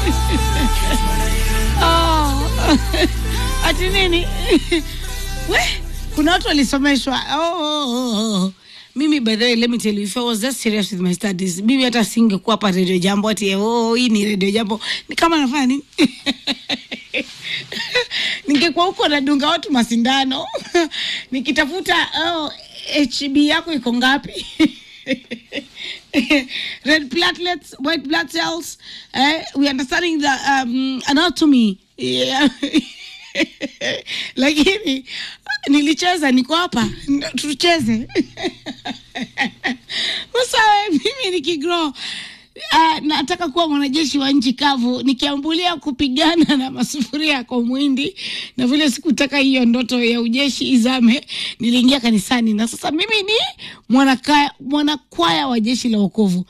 oh. ati nini we kuna watu walisomeshwa oh, oh, oh, oh. mimi by the way let me tell you if I was just serious with my studies mimi hata singekuwa hapa radio jambo ati oh hii ni radio jambo ni kama nafanya nini ningekuwa huko nadunga watu masindano nikitafuta oh, hb yako iko ngapi red platelets white blood cells eh, we understanding the um, anatomy yeah. lakini nilicheza niko hapa ndo tucheze sasa mimi nikigrow Uh, nataka kuwa mwanajeshi wa nchi kavu nikiambulia kupigana na masufuria kwa mwindi na vile sikutaka hiyo ndoto ya ujeshi izame niliingia kanisani na sasa mimi ni mwanakwaya mwanakwaya wa jeshi la wokovu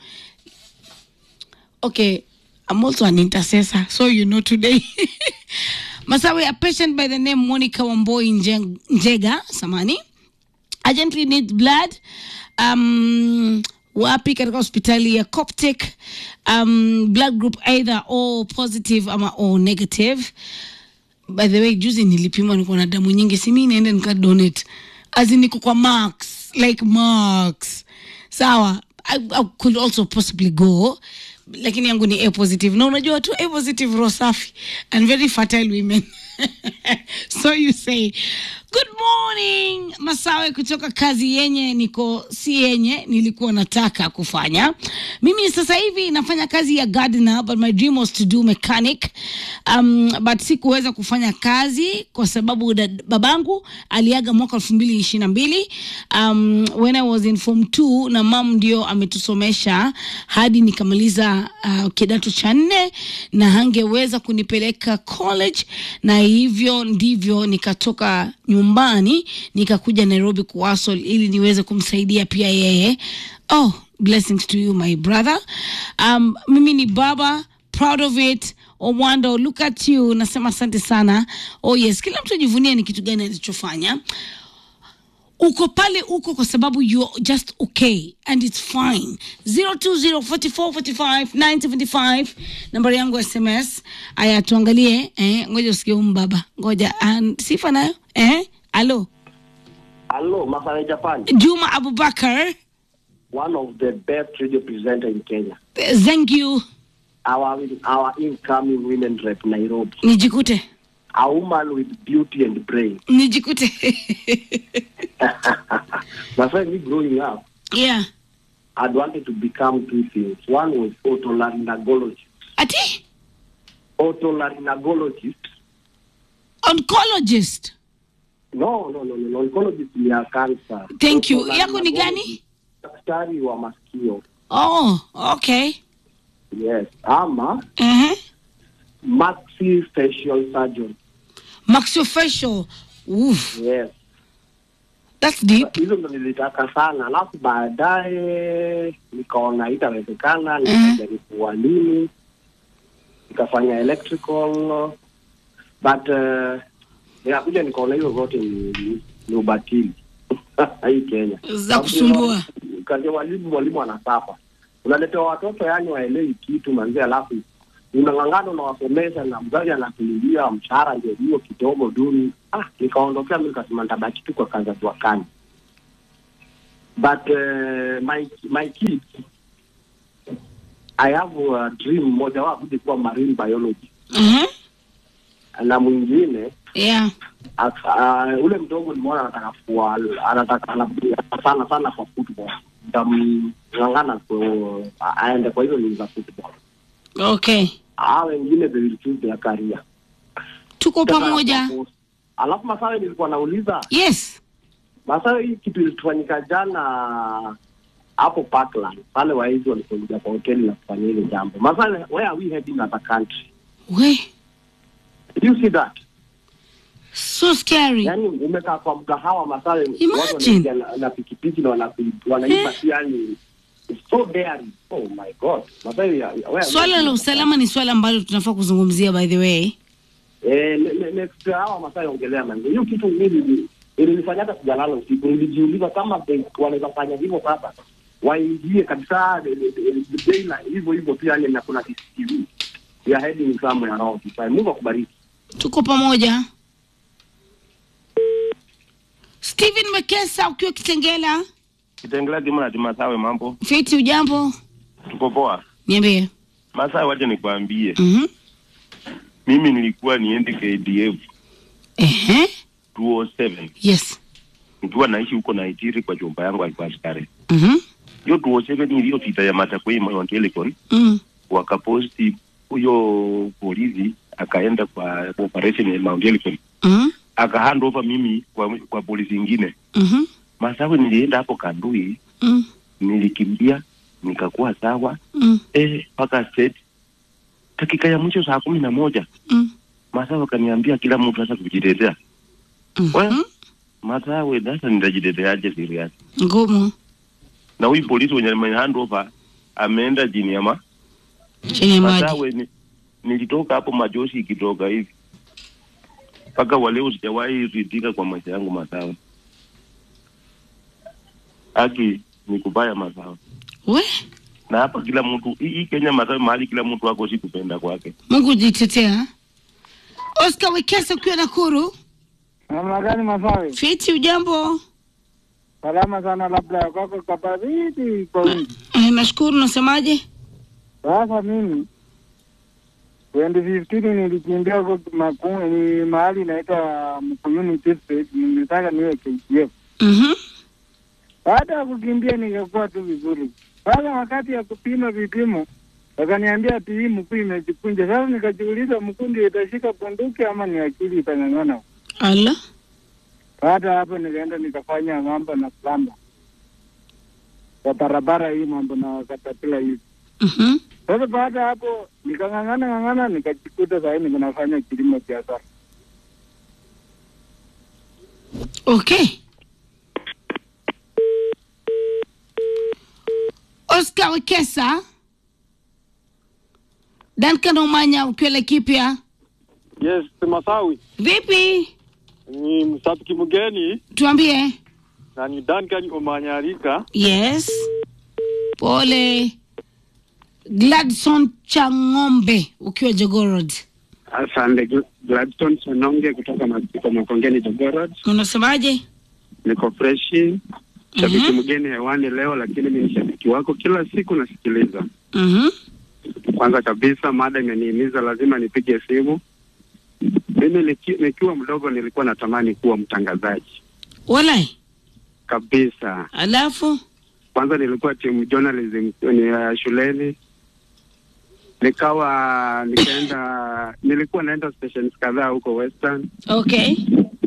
okay i'm also an intercessor so you know today masawe a patient by the name monica wamboi Nje- njega samani urgently needs blood um, wapi katika hospitali ya coptic um, blood group either o positive ama o negative by the way juzi nilipimwa niko na damu nyingi simi niende nikadonate azi niko kwa marks like marks sawa I, I could also possibly go lakini yangu ni a positive na unajua tu a positive roho safi and very fertile women so you say good morning masawe kutoka kazi yenye niko si yenye nilikuwa nataka kufanya mimi sasa hivi nafanya kazi ya gardener but my dream was to do mechanic um, but sikuweza kufanya kazi kwa sababu dad- babangu aliaga mwaka elfu mbili ishiri na mbili um, when i was in form two na mam ndio ametusomesha hadi nikamaliza uh, kidato cha nne na hangeweza kunipeleka college na hivyo ndivyo nikatoka nyumbani nikakuja nairobi kuwasol ili niweze kumsaidia pia yeye oh blessings to you my brother um, mimi ni baba proud of it owando look at you nasema asante sana oh yes kila mtu ajivunie ni kitu gani alichofanya uko pale uko kwa sababu you're just okay and it's fine 0204445975 nambari yangu ya sms aya tuangalie eh, ngoja usikie huyu mbaba ngoja uh, sifa nayo eh? alo Hello, Masai Japan, juma abubakar one of the best radio presenter in Kenya. eh, thank you Our our incoming women rep Nairobi, nijikute a woman with beauty and brain. nijikute Masai, me growing up, yeah I'd wanted to become two things. One was otolaryngologist. ati Otolaryngologist. oncologist No, no, no, no, no. Oncologist ni ya cancer. Thank you. Yako ni gani? Otolaryngologist, Daktari wa masikio. oh okay Yes. Ama uh-huh. maxillofacial surgeon. maxillofacial Oof, Yes. that's deep hizo ndo nilitaka sana alafu baadaye nikaona itawezekana nikajaribu ualimu nikafanya electrical but uh, nikakuja nikaona hizo zote ni, ni, ni ubatili hii kenya Za kusumbua. kazi walimu mwalimu anasafa unaletewa watoto yani waelewi kitu manzi alafu unang'ang'ana unawasomesha na mzazi anakulilia mshahara ndio hiyo kidogo duni ah nikaondokea mi nikasema nitabaki tu kwa kazi ya juakani but uh, my my kids i have a dream mmoja wao kuja kuwa marine biology uh-huh. na mwingine yeah Aka- uh, ule mdogo nimeona anataka kuwa anataka anapenda sana sana kwa football nitamng'ang'ana ku- a- aende kwa hizo ligi za football okay aa wengine they will choose their career tuko pamoja alafu masawe nilikuwa nauliza yes masawe hii kitu ilitufanyika jana hapo parkland pale waizi walikuja kwa hoteli na kufanya hili jambo masawe where are we heading as a country we Did you see that so scary yani umekaa kwa mgahawa masawe watu Imagine. wanaingia na, na pikipiki na wanapi- wanaiba tu yani it's so daring oh my god masawe where are we swala la heading? usalama ni swala ambalo tunafaa kuzungumzia by the way Eh, ne- ne- next hawa masaa ongelea manzi hiyo kitu mimi ilinifanya hata sijalala usiku nilijiuliza kama they- wanaweza fanya hivyo sasa waingie kabisa eh, eh, eh, daylight, hivyo hivyo tu yani na kuna CCTV we are heading somewhere around this time. Mungu akubariki. tuko pamoja Steven Mekesa ukiwa Kitengela Kitengela Kimana Masawe, mambo fiti ujambo tuko poa. niambie Masawe, wacha nikwambie, mhm mimi nilikuwa niende KDF ehe 207 yes nikiwa naishi huko Naitiri kwa chumba yangu alikuwa askari. mhm Hiyo 207 iliyopita ya Matakwei Mount Elgon, mm. wakaposti huyo polisi akaenda kwa operation ya Mount Elgon, mhm aka hand over mimi kwa, kwa polisi ingine. mhm Masawe, nilienda hapo Kandui, mm. nilikimbia nikakuwa sawa mm. eh, mpaka state dakika ya mwisho saa kumi na moja mm. Masawe akaniambia kila mtu sasa kujitetea. Well, mhm Masawe sasa nitajiteteaje serious? ngumu Na huyu polisi mwenye ame hand over ameenda chini ya ma chini ya maji Masawe ni, nilitoka hapo majoshi ikitoka hivi mpaka waleo sijawahi ridhika kwa maisha yangu Masawe. Haki ni kubaya Masawe, we na hapa kila mtu hii hii Kenya Masawe, mahali kila mtu wako si kupenda kwake. Mungu jitetea Oscar Wekesa ukiwa Nakuru Namna gani Masawe? fiti ujambo Salama sana, labda ya kwako kabaridi kwa wingi. eh, nashukuru nasemaje Sasa mimi 2015 nilikimbia huko Maku- ni mahali inaitwa Mkuyuni District, nilitaka niwe KDF. mhm Baada ya kukimbia nikakuwa tu vizuri. Sasa wakati ya kupima vipimo wakaniambia ati hii mkuu imejikunja. Sasa nikajiuliza mkuu ndio itashika bunduki ama ni akili itang'ang'ana? ala Baada ya hapo nikaenda nikafanya mambo na plamba kwa barabara hii, mambo na katapila hivi. mhm Sasa baada ya hapo nikang'ang'ana ng'ang'ana, nikajikuta sahii niko nafanya kilimo biashara. okay Oscar Wekesa Duncan Omanya ukiwa Laikipia Yes, Masawi vipi ni mshabiki mgeni tuambie na ni Duncan Omanyarika. yes pole Gladson Chang'ombe ukiwa Jogorod Asante Gl- Gladstone Sononge kutoka Masiko Makongeni Jogorod. unasemaje Niko freshi, shabiki Mhm. mgeni hewani leo, lakini mimi ni shabiki wako, kila siku nasikiliza. mhm Kwanza kabisa, mada imenihimiza lazima nipige simu. Mimi niki, nikiwa mdogo nilikuwa natamani kuwa mtangazaji walai kabisa. alafu Kwanza nilikuwa timu journalism ni uh, shuleni, nikawa nikaenda, nilikuwa naenda stations kadhaa huko Western okay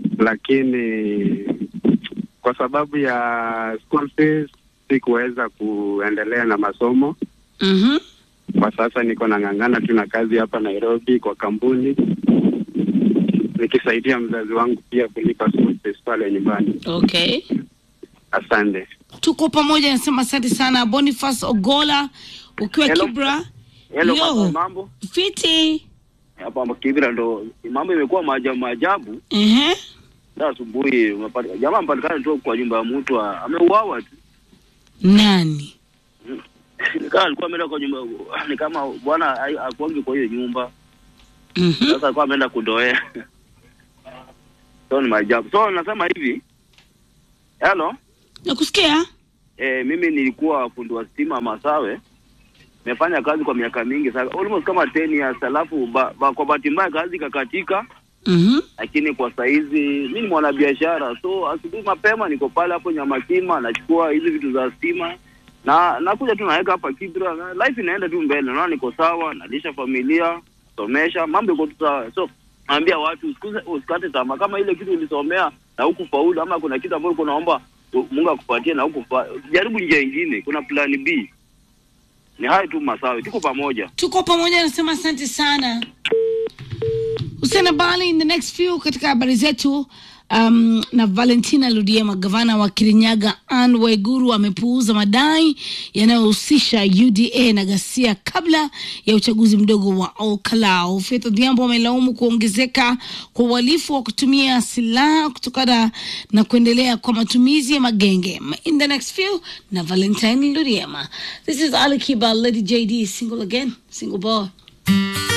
lakini kwa sababu ya school fees sikuweza kuendelea na masomo. mhm Kwa sasa niko nang'ang'ana tu na kazi hapa Nairobi kwa kampuni, nikisaidia mzazi wangu pia kulipa school fees pale nyumbani. okay Asante. tuko pamoja nasema asante sana boniface ogola ukiwa Hello. kibra Hello, Yo. mambo, mambo. fiti Hapa Kibira ndo mambo imekuwa maajabu maajabu. Ehe. Ndio asubuhi umepata jamaa amepatikana tu kwa nyumba ya mtu a- ameuawa tu. nani Nikaa alikuwa ameenda kwa nyumba ni kama bwana hai- hakuangi kwa hiyo nyumba. Mhm. Sasa alikuwa ameenda kudoea. So ni maajabu. So nasema hivi. Hello. nakusikia Eh, mimi nilikuwa fundi wa stima Masawe. Nimefanya kazi kwa miaka mingi sasa, almost kama 10 years, alafu ba, ba, kwa bahati mbaya kazi ikakatika. Mhm. lakini kwa saizi mi ni mwanabiashara, so asubuhi mapema niko pale hapo Nyamakima, nachukua hizi vitu za stima na nakuja tu naweka hapa Kibra, na life inaenda tu mbele, naona niko sawa, nalisha familia, somesha, mambo iko tu sawa. So naambia watu usikuse- usikate tamaa, kama ile kitu ulisomea na huku faulu, ama kuna kitu ambacho unaomba Mungu akupatie na huku fa... jaribu njia ingine, kuna plan B. Ni hayo tu Masawe, tuko pamoja. tuko pamoja nasema asante sana Hussein Bali in the next few katika habari zetu um, na Valentina Ludiema, gavana wa Kirinyaga Anne Waiguru amepuuza madai yanayohusisha UDA na ghasia kabla ya uchaguzi mdogo wa Olkalau. Faith Odhiambo amelaumu kuongezeka kwa uhalifu wa kutumia silaha kutokana na kuendelea kwa matumizi ya magenge. In the next few na Valentine Ludiema. This is Ali Kiba, Lady JD, single again, single boy.